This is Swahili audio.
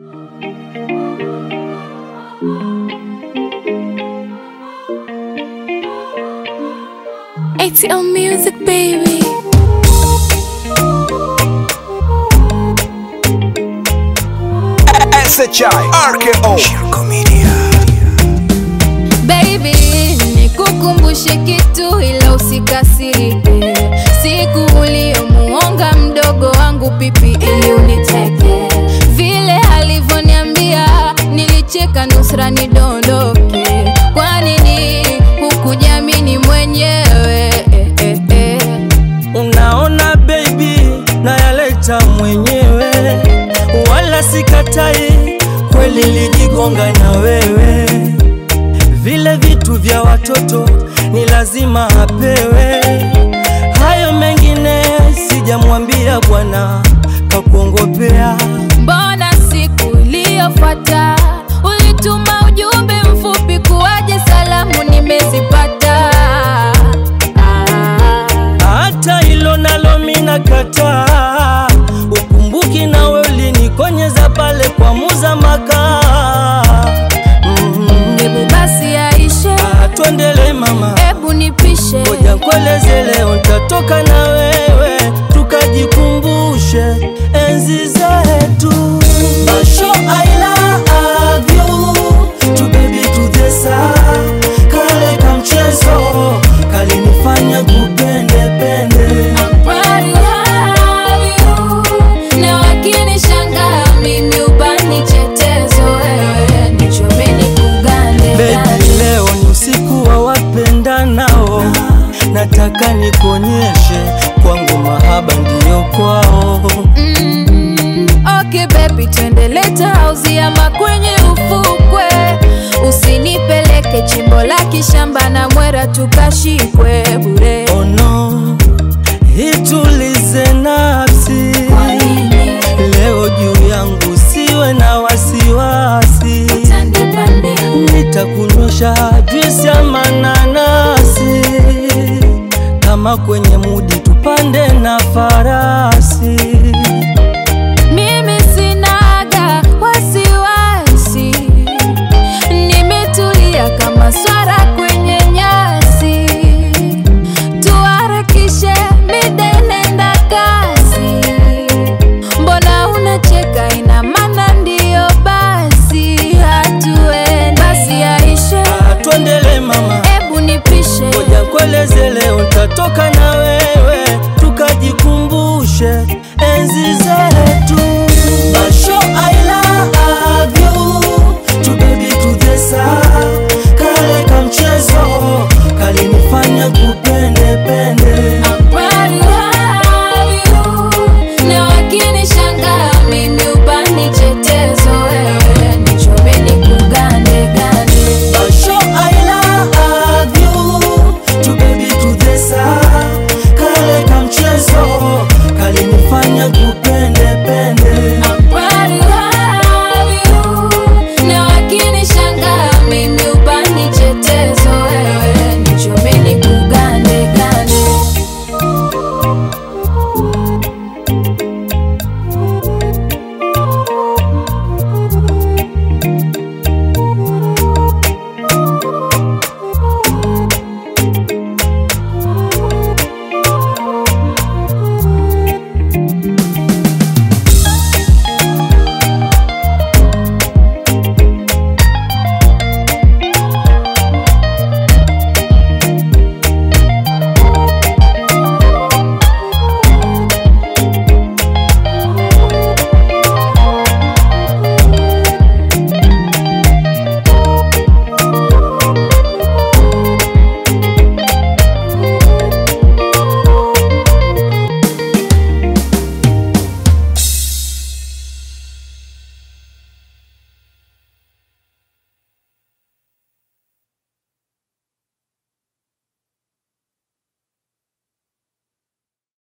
ATL Music, baby. SHI RKO Shirko Media Baby, nikukumbushe kitu ila usikasirike. Siku uliyomuonga mdogo wangu pipi ili uniteke, vile alivyoniambia nilicheka nusra nidondoke. Kwa nini hukujamini mwenyewe? Eh, eh, eh. Unaona baby, nayaleta mwenyewe, wala sikatai, kweli lijigonga na wewe. Vile vitu vya watoto ni lazima apewe, hayo mengine sijamwambia bwana, kakuongopea. Mbona siku iliyofuata ulituma ujumbe mfupi kuwaje salamu nimezipata? Ah, Hata hilo nalo mina kataa, ukumbuki nawe ulinikonyeza pale kwa muza makaa mm. Hebu basi yaishe, Ah, Twendele mama, hebu nipishe. ngoja nkueleze leo, ntatoka na wewe tukajikumbushe enzi zetu. Basho I love you, tu baby tudesa, kale kamchezo kalinifanya kupende pende. Proud you have you. Na wakinishangaa mimi ubani chetezo, wewe nichome nikugande Baby, leo ni usiku wa wapendanao, nataka nikuonyeshe kwangu mahaba ndiyo kwao. Mm, okay baby, twende leta hausi ama kwenye ufukwe, usinipeleke chimbo la kishamba na mwera tukashikwe bure. Oh no, itulize nafsi Kwa nini leo juu yangu, siwe na wasiwasi, utanipande? nitakunyosha juisi ya mananasi, kama kwenye mudi tupande na farasi.